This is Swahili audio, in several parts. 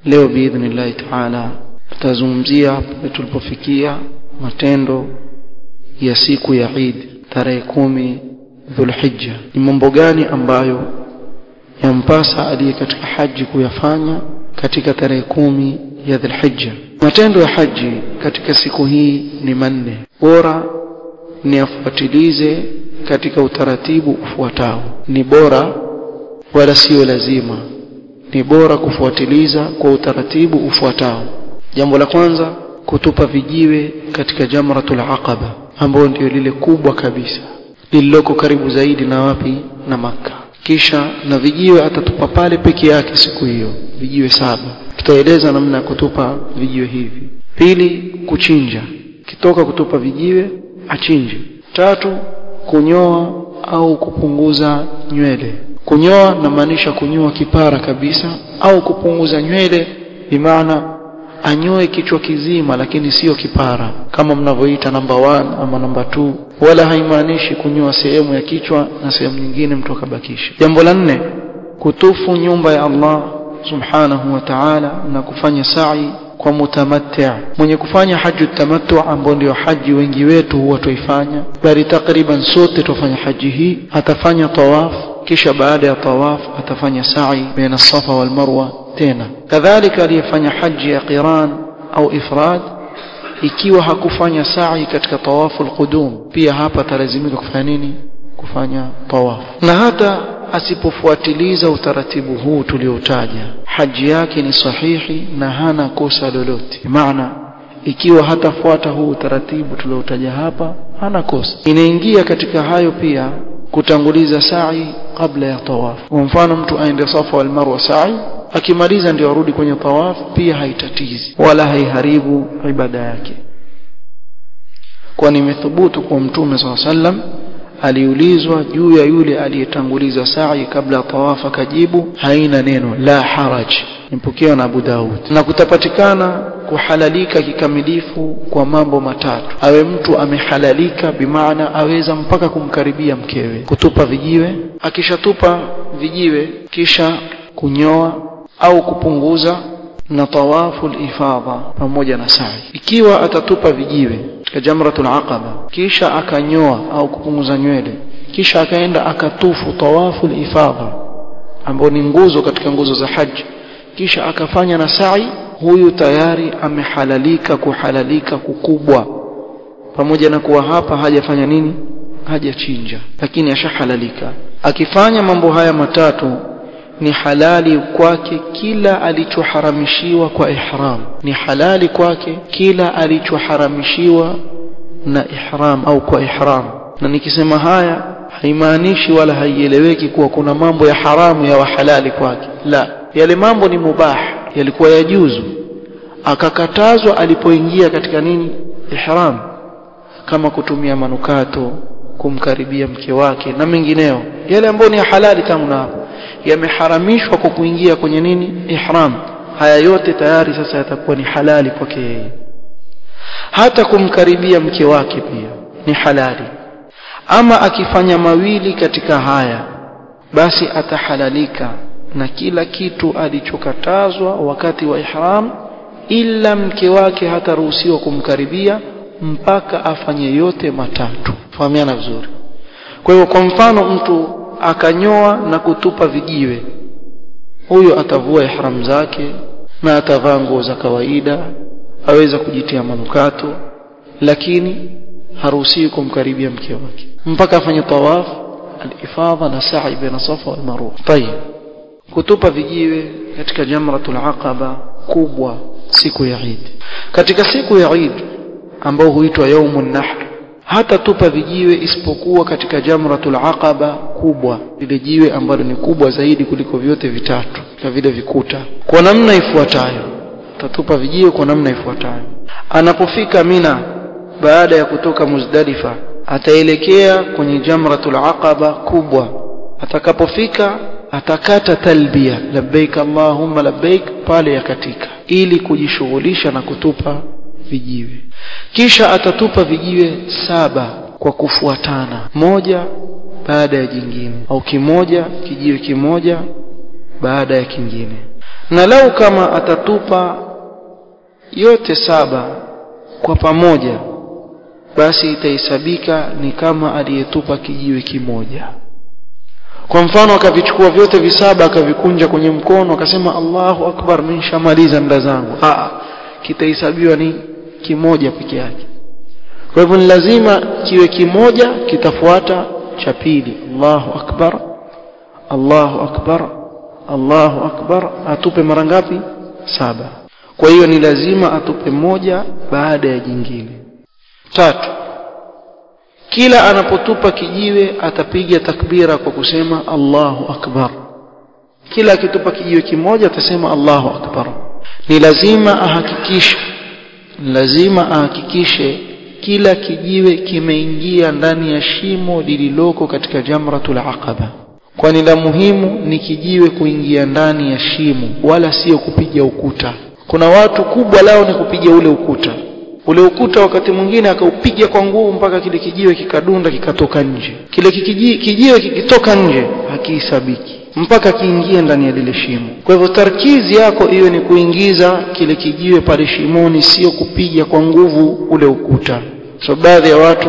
leo biidhnillahi taala tutazungumzia pale tulipofikia matendo ya siku ya Eid tarehe kumi Dhulhijja ni mambo gani ambayo yampasa aliye katika haji kuyafanya katika tarehe kumi ya Dhulhijja matendo ya haji katika siku hii ni manne bora ni afuatilize katika utaratibu ufuatao ni bora wala sio lazima ni bora kufuatiliza kwa utaratibu ufuatao jambo la kwanza kutupa vijiwe katika jamratul aqaba ambayo ndio lile kubwa kabisa lililoko karibu zaidi na wapi na maka kisha na vijiwe atatupa pale peke yake siku hiyo vijiwe saba tutaeleza namna ya kutupa vijiwe hivi pili kuchinja kitoka kutupa vijiwe achinje tatu kunyoa au kupunguza nywele kunyoa namaanisha kunyoa kipara kabisa au kupunguza nywele bimaana anyoe kichwa kizima lakini sio kipara kama mnavyoita namba 1 ama namba 2 wala haimaanishi kunyoa sehemu ya kichwa na sehemu nyingine mtu akabakisha jambo la nne kutufu nyumba ya Allah subhanahu wa ta'ala na kufanya sa'i kwa mutamatti' mwenye kufanya haji tamattu ambao ndio haji wengi wetu huwa tuifanya bali takriban sote tufanya haji hii atafanya tawaf kisha baada ya tawaf atafanya sa'i baina safa wal marwa tena kadhalika aliyefanya haji ya qiran au ifrad ikiwa hakufanya sa'i katika tawafu alqudum pia hapa atalazimika kufanya nini kufanya tawaf na hata asipofuatiliza utaratibu huu tuliotaja haji yake ni sahihi na hana kosa lolote maana ikiwa hatafuata huu utaratibu tuliotaja hapa hana kosa inaingia katika hayo pia kutanguliza sa'i kabla ya tawaf kwa mfano mtu aende safa wal marwa sa'i akimaliza ndio arudi kwenye tawaf pia haitatizi wala haiharibu ibada yake kwani imethubutu kwa mtume swalla sallam aliulizwa juu ya yule aliyetanguliza sa'i kabla tawaf akajibu haina neno la haraj nipokewa na Abu Daud na kutapatikana kuhalalika kikamilifu kwa mambo matatu awe mtu amehalalika bimaana aweza mpaka kumkaribia mkewe kutupa vijiwe akishatupa vijiwe kisha kunyoa au kupunguza na tawafu ifadha pamoja na sa'i ikiwa atatupa vijiwe katika jamratul aqaba kisha akanyoa au kupunguza nywele kisha akaenda akatufu tawafu ifadha ambao ni nguzo katika nguzo za haji kisha akafanya na sa'i huyu tayari amehalalika kuhalalika kukubwa pamoja na kuwa hapa hajafanya nini hajachinja lakini ashahalalika akifanya mambo haya matatu ni halali kwake kila alichoharamishiwa kwa ihram ni halali kwake kila alichoharamishiwa na ihram au kwa ihram na nikisema haya haimaanishi wala haieleweki kuwa kuna mambo ya haramu ya wahalali kwake la yale mambo ni mubah yalikuwa yajuzu akakatazwa alipoingia katika nini ihram kama kutumia manukato kumkaribia mke wake na mengineo yale ambayo ni halali tangu na hapo yameharamishwa kwa kuingia kwenye nini ihram haya yote tayari sasa yatakuwa ni halali kwake yeye hata kumkaribia mke wake pia ni halali ama akifanya mawili katika haya basi atahalalika na kila kitu alichokatazwa wakati wa ihram ila mke wake hataruhusiwa kumkaribia mpaka afanye yote matatu fahamiana vizuri kwa hiyo kwa mfano mtu akanyoa na kutupa vijiwe huyo atavua ihram zake na atavaa nguo za kawaida aweza kujitia manukato lakini haruhusiwi kumkaribia mke wake mpaka afanye tawaf al-ifadha na sa'i baina safa wal marwa tayeb kutupa vijiwe katika jamratul aqaba kubwa siku ya Eid katika siku ya Eid ambao huitwa yaumun nahr hata tupa vijiwe isipokuwa katika jamratul aqaba kubwa lile jiwe ambalo ni kubwa zaidi kuliko vyote vitatu na vile vikuta kwa namna ifuatayo tatupa vijiwe kwa namna ifuatayo anapofika mina baada ya kutoka muzdalifa ataelekea kwenye jamratul aqaba kubwa atakapofika atakata talbia labbaik allahumma labbaik pale yakatika ili kujishughulisha na kutupa vijiwe kisha atatupa vijiwe saba kwa kufuatana moja baada ya jingine au kimoja kijiwe kimoja baada ya kingine na lau kama atatupa yote saba kwa pamoja basi itahesabika ni kama aliyetupa kijiwe kimoja kwa mfano akavichukua vyote visaba akavikunja kwenye mkono akasema Allahu akbar mimi nishamaliza nda zangu ah kitahesabiwa ni kimoja peke yake kwa hivyo ni lazima kiwe kimoja kitafuata cha pili Allahu akbar Allahu akbar Allahu akbar atupe mara ngapi saba kwa hiyo ni lazima atupe moja baada ya jingine tatu kila anapotupa kijiwe atapiga takbira kwa kusema Allahu akbar kila akitupa kijiwe kimoja atasema Allahu akbar ni lazima ahakikishe lazima ahakikishe kila kijiwe kimeingia ndani ya shimo lililoko katika jamratul aqaba kwani la muhimu ni kijiwe kuingia ndani ya shimo wala sio kupiga ukuta kuna watu kubwa lao ni kupiga ule ukuta ule ukuta wakati mwingine akaupiga kwa nguvu mpaka kile kijiwe kikadunda kikatoka nje kile kijiwe, kijiwe kikitoka nje hakihesabiki mpaka kiingie ndani ya lile shimo kwa hivyo tarkizi yako hiyo ni kuingiza kile kijiwe pale shimoni sio kupiga kwa nguvu ule ukuta so baadhi ya watu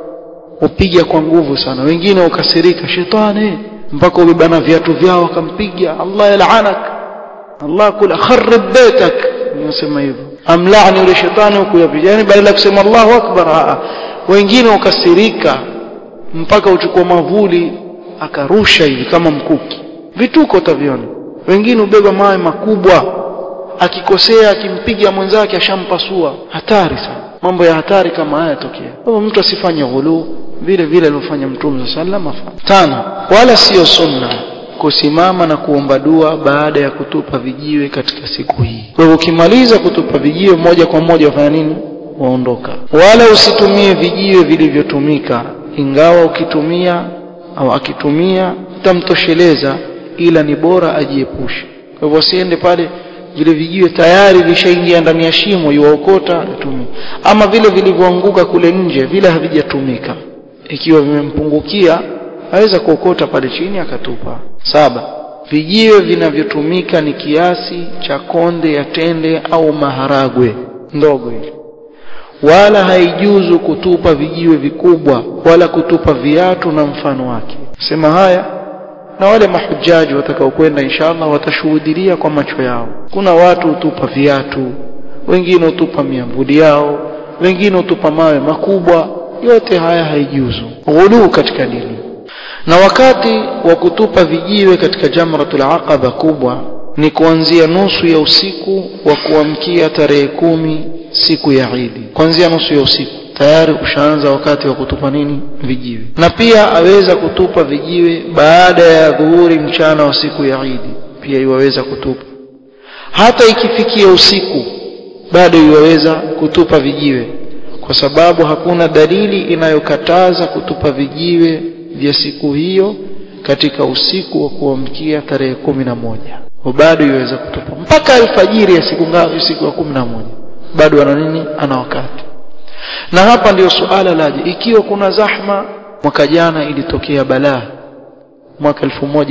hupiga kwa nguvu sana wengine ukasirika shetani mpaka ubebana viatu vyao wakampiga Allah yalaanak Allah kula kharib baitak ninasema hivyo amlaani yule shetani huku yapigani badala ya kusema Allahu akbar wengine ukasirika mpaka uchukua mavuli akarusha hivi kama mkuki vituko utaviona wengine ubeba mawe makubwa akikosea akimpiga mwenzake ashampasua hatari sana mambo ya hatari kama haya yatokea kwa mtu asifanye ghulu vile vile alivyofanya mtume sallam afanye tano wala sio sunna kusimama na kuomba dua baada ya kutupa vijiwe katika siku hii kwa hivyo ukimaliza kutupa vijiwe moja kwa moja wafanya nini waondoka wala usitumie vijiwe vilivyotumika ingawa ukitumia au akitumia utamtosheleza ila ni bora ajiepushe kwa hivyo asiende pale vile vijiwe tayari vishaingia ndani ya shimo yuwaokota atumie ama vile vilivyoanguka kule nje vile havijatumika ikiwa vimempungukia aweza kuokota pale chini akatupa saba vijiwe vinavyotumika ni kiasi cha konde ya tende au maharagwe ndogo hivi wala haijuzu kutupa vijiwe vikubwa wala kutupa viatu na mfano wake sema haya na wale mahujaji watakaokwenda inshallah watashuhudilia kwa macho yao kuna watu hutupa viatu wengine hutupa miambuli yao wengine hutupa mawe makubwa yote haya haijuzu ghuluu katika dini na wakati wa kutupa vijiwe katika jamratul aqaba kubwa ni kuanzia nusu ya usiku wa kuamkia tarehe kumi siku ya Idi kuanzia nusu ya usiku tayari ushaanza wakati wa kutupa nini vijiwe na pia aweza kutupa vijiwe baada ya dhuhuri mchana wa siku ya Idi pia iwaweza kutupa hata ikifikia usiku bado iwaweza kutupa vijiwe kwa sababu hakuna dalili inayokataza kutupa vijiwe vya siku hiyo katika usiku wa kuamkia tarehe kumi na moja bado iweza kutupa mpaka alfajiri ya siku ngapi siku ya kumi na moja bado ana nini ana wakati na hapa ndio suala laje ikiwa kuna zahma mwaka jana ilitokea balaa mwaka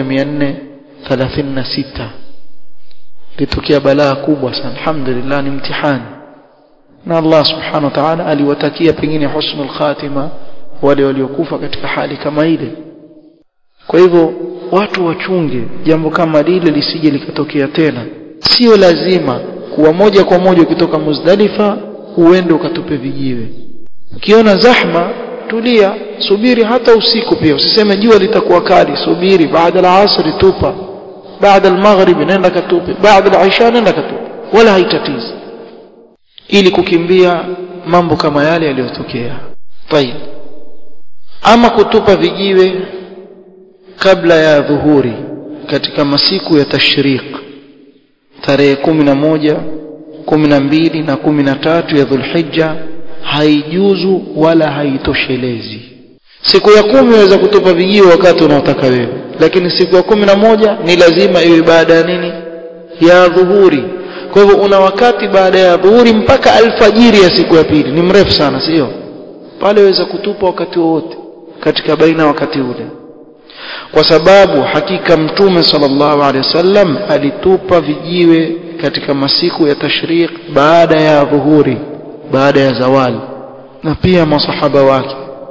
1436 ilitokea balaa kubwa sana alhamdulillah ni mtihani na Allah subhanahu wa ta'ala aliwatakia pengine husnul khatima wale waliokufa katika hali kama ile kwa hivyo watu wachunge jambo kama lile lisije likatokea tena sio lazima kuwa moja kwa moja ukitoka Muzdalifa uende ukatupe vijiwe ukiona zahma tulia subiri hata usiku pia usiseme jua litakuwa kali subiri baada ya asri tupa baada al-maghrib nenda katupe baada al-isha nenda katupe wala haitatizi ili kukimbia mambo kama yale yaliyotokea tayeb ama kutupa vijiwe kabla ya dhuhuri katika masiku ya tashriq tarehe kumi na moja kumi na mbili na kumi na tatu ya dhulhijja haijuzu wala haitoshelezi siku ya kumi waweza kutupa vijiwe wakati unaotaka wewe lakini siku ya kumi na moja ni lazima iwe baada ya nini ya dhuhuri kwa hivyo una wakati baada ya dhuhuri mpaka alfajiri ya siku ya pili ni mrefu sana sio pale waweza kutupa wakati wowote katika baina wakati ule kwa sababu hakika mtume sallallahu alaihi wasallam alitupa vijiwe katika masiku ya tashriq baada ya dhuhuri baada ya zawali na pia masahaba wake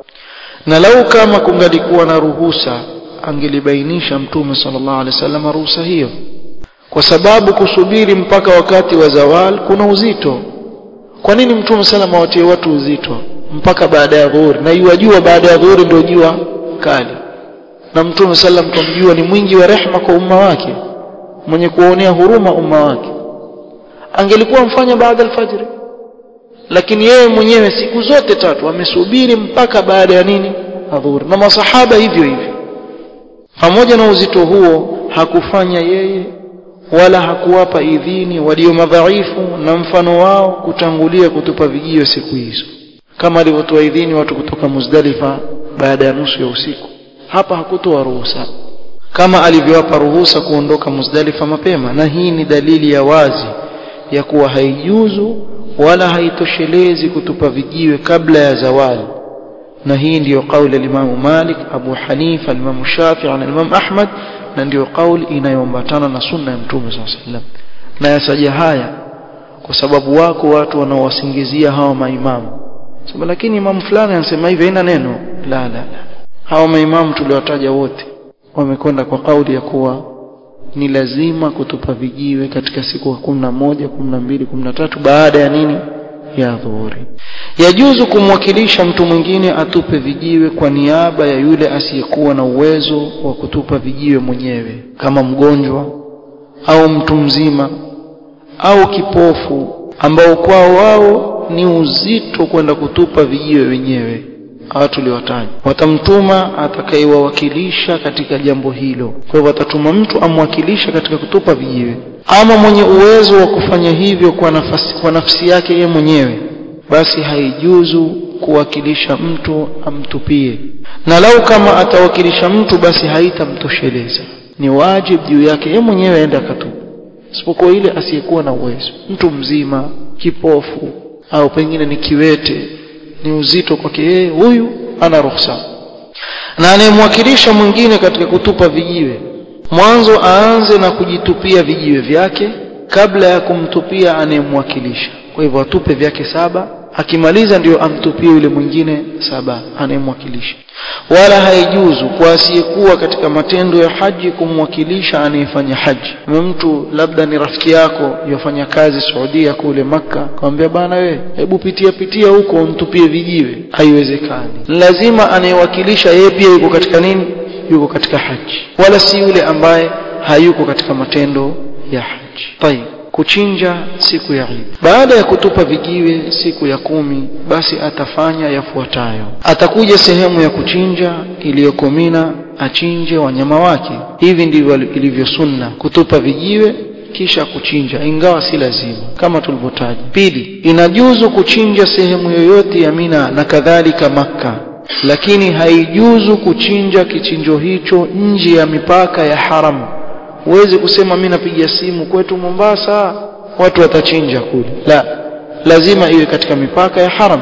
na lau kama kungalikuwa na ruhusa angelibainisha mtume sallallahu alaihi wasallam ruhusa hiyo kwa sababu kusubiri mpaka wakati wa zawal kuna uzito kwa nini mtume salama watie watu uzito mpaka baada ya dhuhuri na iwajua baada ya dhuhuri ndio jua kali na mtume sallam tumjua ni mwingi wa rehma kwa umma wake mwenye kuonea huruma umma wake angelikuwa mfanya baada alfajiri lakini yeye mwenyewe siku zote tatu amesubiri mpaka baada ya nini adhuhuri na masahaba hivyo hivyo pamoja na uzito huo hakufanya yeye wala hakuwapa idhini walio madhaifu na mfano wao kutangulia kutupa vijio siku hizo kama alivyotoa idhini watu kutoka Muzdalifa baada ya nusu ya usiku hapa hakutoa ruhusa kama alivyowapa ruhusa kuondoka Muzdalifa mapema na hii ni dalili ya wazi ya kuwa haijuzu wala haitoshelezi kutupa vijiwe kabla ya zawali na hii ndiyo kauli ya Imam Malik Abu Hanifa Imam Shafi'i na Imam Ahmad na ndiyo kauli inayoambatana na sunna ya Mtume SAW na yasaja haya kwa sababu wako watu wanaowasingizia hawa maimamu sababu lakini imamu fulani anasema hivi haina neno la la la hawa maimamu tuliwataja wote wamekwenda kwa kauli ya kuwa ni lazima kutupa vijiwe katika siku ya kumi na moja kumi na mbili kumi na tatu baada ya nini ya dhuhuri yajuzu kumwakilisha mtu mwingine atupe vijiwe kwa niaba ya yule asiyekuwa na uwezo wa kutupa vijiwe mwenyewe kama mgonjwa au mtu mzima au kipofu ambao kwao wao ni uzito kwenda kutupa vijiwe wenyewe hawa tuliwataja watamtuma atakayewawakilisha katika jambo hilo kwa hivyo watatuma mtu amwakilisha katika kutupa vijiwe ama mwenye uwezo wa kufanya hivyo kwa nafasi, kwa nafsi yake yeye mwenyewe basi haijuzu kuwakilisha mtu amtupie na lau kama atawakilisha mtu basi haitamtosheleza ni wajibu juu yake yeye mwenyewe aende akatupa isipokuwa ile asiyekuwa na uwezo mtu mzima kipofu au pengine ni kiwete ni uzito kwake yeye huyu ana ruhusa na anayemwakilisha mwingine katika kutupa vijiwe mwanzo aanze na kujitupia vijiwe vyake kabla ya kumtupia anayemwakilisha kwa hivyo atupe vyake saba akimaliza ndio amtupie yule mwingine saba anayemwakilisha wala haijuzu kwa asiyekuwa katika matendo ya haji kumwakilisha anayefanya haji mtu labda ni rafiki yako yofanya kazi Saudia kule Makka akamwambia bana we hebu pitia pitia huko mtupie vijiwe haiwezekani lazima anayewakilisha yeye pia yuko katika nini yuko katika haji wala si yule ambaye hayuko katika matendo ya haji tayib kuchinja siku ya Eid. Baada ya kutupa vijiwe siku ya kumi, basi atafanya yafuatayo: atakuja sehemu ya kuchinja iliyoko Mina, achinje wanyama wake. Hivi ndivyo ilivyo sunna, kutupa vijiwe kisha kuchinja, ingawa si lazima kama tulivyotaja. Pili, inajuzu kuchinja sehemu yoyote ya Mina na kadhalika Makka, lakini haijuzu kuchinja kichinjo hicho nje ya mipaka ya haramu huwezi kusema mimi napiga simu kwetu Mombasa watu watachinja kule la lazima iwe katika mipaka ya haram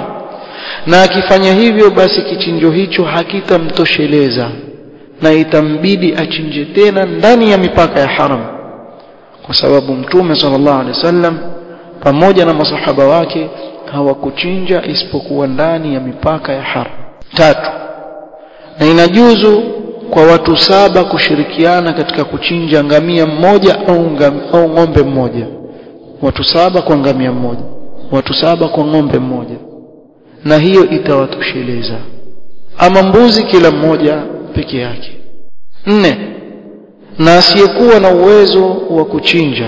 na akifanya hivyo basi kichinjo hicho hakitamtosheleza na itambidi achinje tena ndani ya mipaka ya haram kwa sababu mtume sallallahu alaihi wasallam pamoja na masahaba wake hawakuchinja isipokuwa ndani ya mipaka ya haram tatu na inajuzu kwa watu saba kushirikiana katika kuchinja ngamia mmoja au, ngam, au ng'ombe mmoja watu saba kwa ngamia mmoja watu saba kwa ng'ombe mmoja na hiyo itawatosheleza ama mbuzi kila mmoja peke yake nne na asiyekuwa na uwezo wa kuchinja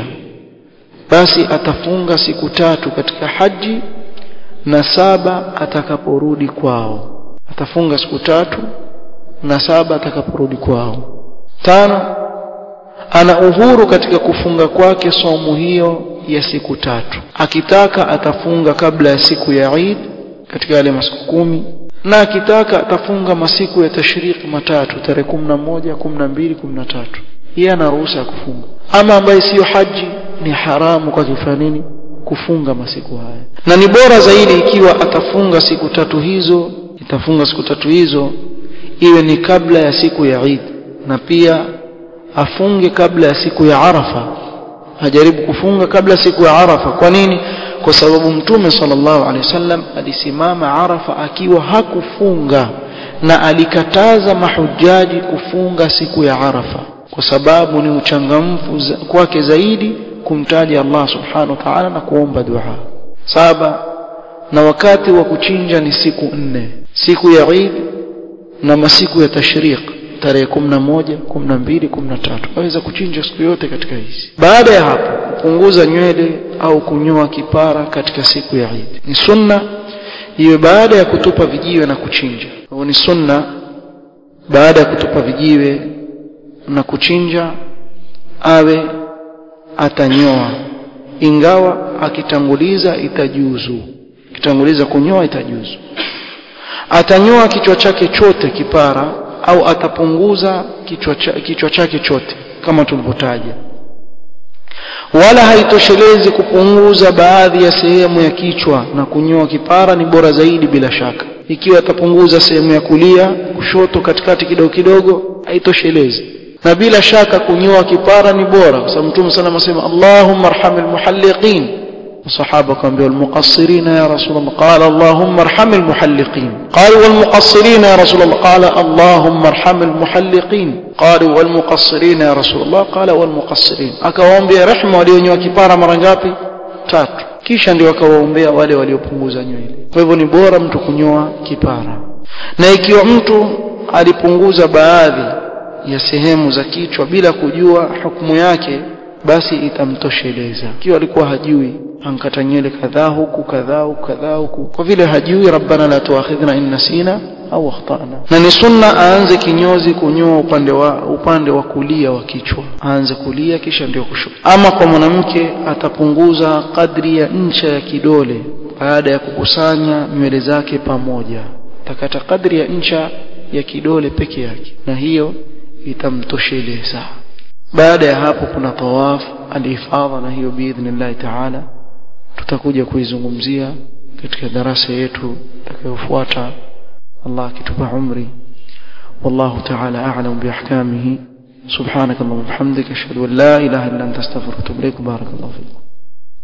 basi atafunga siku tatu katika haji na saba atakaporudi kwao atafunga siku tatu na saba atakaporudi kwao tano ana uhuru katika kufunga kwake somu hiyo ya siku tatu akitaka atafunga kabla ya siku ya Eid katika yale masiku kumi na akitaka atafunga masiku ya tashriki matatu tarehe kumi na moja kumi na mbili kumi na tatu yeye ana ruhusa ya kufunga ama ambaye siyo haji ni haramu kwa kufanya nini kufunga masiku haya na ni bora zaidi ikiwa atafunga siku tatu hizo itafunga siku tatu hizo iwe ni kabla ya siku ya Eid na pia afunge kabla ya siku ya Arafa ajaribu kufunga kabla siku ya Arafa kwa nini kwa sababu mtume sallallahu alaihi wasallam alisimama Arafa akiwa hakufunga na alikataza mahujaji kufunga siku ya Arafa kwa sababu ni uchangamfu kwake zaidi kumtaja Allah subhanahu wa ta'ala na kuomba dua saba na wakati wa kuchinja ni siku nne siku ya Eid na masiku ya tashriq tarehe 11 12 13 waweza kuchinja siku yote katika hizi baada ya hapo kupunguza nywele au kunyoa kipara katika siku ya Eid ni sunna iwe baada ya kutupa vijiwe na kuchinja kwa ni sunna baada ya kutupa vijiwe na kuchinja awe atanyoa ingawa akitanguliza itajuzu kitanguliza kunyoa itajuzu atanyoa kichwa chake chote kipara au atapunguza kichwa, cha, kichwa chake chote kama tulivyotaja wala haitoshelezi kupunguza baadhi ya sehemu ya kichwa na kunyoa kipara ni bora zaidi bila shaka ikiwa atapunguza sehemu ya kulia kushoto katikati kidogo kidogo haitoshelezi na bila shaka kunyoa kipara ni bora kwa sababu mtume sana anasema Allahumma arhamil muhalliqin الصحابة كانوا والمقصرين يا رسول الله قال اللهم ارحم المحلقين قالوا والمقصرين يا رسول الله قال اللهم ارحم المحلقين قالوا والمقصرين يا رسول الله قال والمقصرين akawaombea rehema walionyoa kipara mara ngapi tatu kisha ndio akawaombea wale waliopunguza nywele kwa hivyo ni bora mtu kunyoa kipara na ikiwa mtu alipunguza baadhi ya sehemu za kichwa bila kujua hukumu yake basi itamtosheleza ikiwa alikuwa hajui ankata nywele kadhaa huku kadhaa huku kadhaa huku kwa vile hajui rabbana la tuakhidhna in nasina au akhtana na ni sunna aanze kinyozi kunyoa upande wa upande wa kulia wa kichwa aanze kulia kisha ndio kushoto ama kwa mwanamke atapunguza kadri ya ncha ya kidole baada ya kukusanya nywele zake pamoja takata kadri ya ncha ya kidole peke yake na hiyo itamtosheleza baada ya hapo kuna tawaf alifadha na hiyo biidhnillahi taala tutakuja kuizungumzia katika darasa yetu itakayofuata Allah akitupa umri والله تعالى أعلم بأحكامه سبحانك اللهم وبحمدك أشهد أن لا إله إلا أنت أستغفرك وأتوب إليك بارك الله فيكم